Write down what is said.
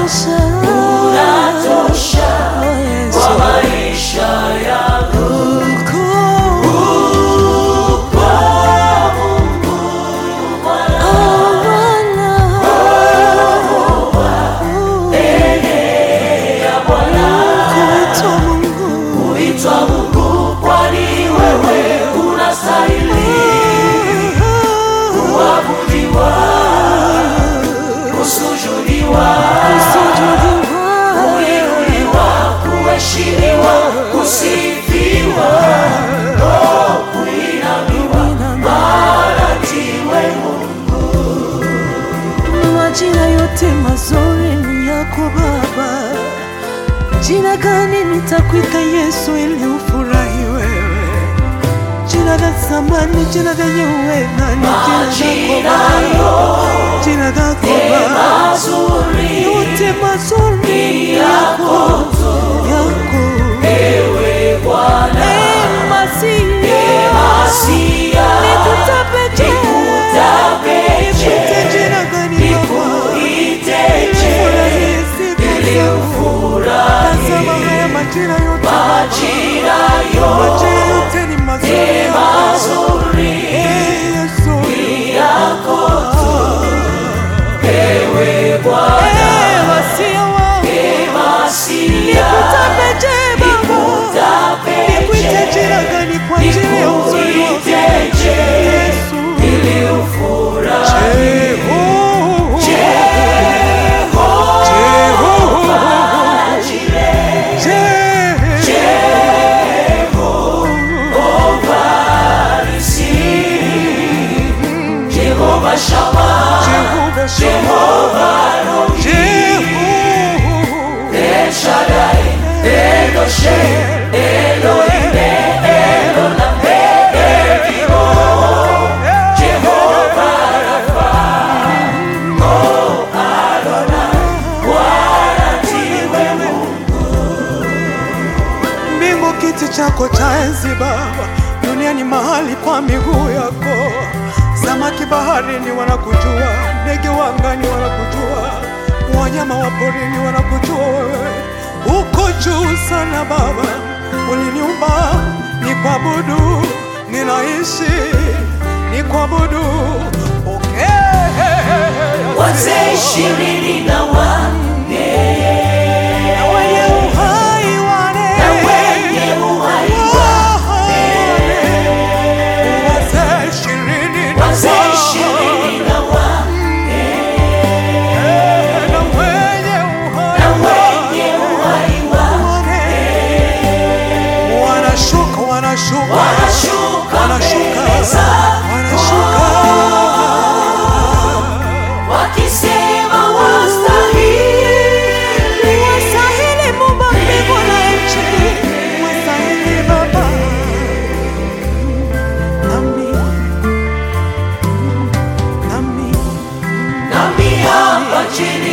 unatosha, unatosha Oh, Yesu. kwa maisha yangu. Ukuu, oh, Bwana. Kuitwa Mungu. Kuitwa Mungu, kwani wewe unastahili kuabudiwa, kusujudiwa, kuinuliwa, kuheshimiwa, kusifiwa, oh, kuinamiwa, maana ndiwe Mungu. Majina yote mazuri ni yako Baba. Jina gani nitakuita Yesu ili ufurahi wewe? Jina la zamani, jina lenye uweza ni jina Majina lako Baba. Jina lako Baba. mazuri Yote mazuri ni yako, yako. ewe Bwana, Eh, Masia. Masia, Nikutapeje? nikutapeje? Nikute jina gani Baba? Nikuiteje Furahie siku ili zangu. ufurahi? Tazama haya majira yote Majina Majira yote yote ni mazuri mazuri Eh, Yesu. yako tu, ewe Bwana, Eh, Masia wangu. Masia, Nikutapeje Baba? Nikuite nikuitapeje? jina gani kwa ajili ya uzuri wako? Nikuiteje Yesu. ili ufurahi? Jehova. Jehova. Je- Jehova Shammah, Jehova Shammah. Jehova Rohi, Jehova. El Shaddai, Elohim, Elohim, Elohim, Elohim, Jehova Rapha, Oh Adonai, Bwana ndiwe Mungu. Mbingu kiti chako cha enzi Baba, dunia ni mahali pa miguu yako. Samaki baharini wanakujua, ndege wa angani wanakujua, wanyama wa porini wanakujua wewe. Uko juu sana Baba, uliniumba ni kuabudu, ninaishi ni kuabudu. Pokea Wazee ishirini na wanne na wenye uhai wane na wenye uhai Wazee ishirini na wazee wanne. ishirini na wanne Na wenye uhai na wenye uhai wane. Wanashuka, wanashuka, wanashuka wanashuka, mbele zako wanashuka. wakisema wastahili Wastahili Muumba mbingu na nchi, wastahili Baba. Nami, nami, nami hapa chini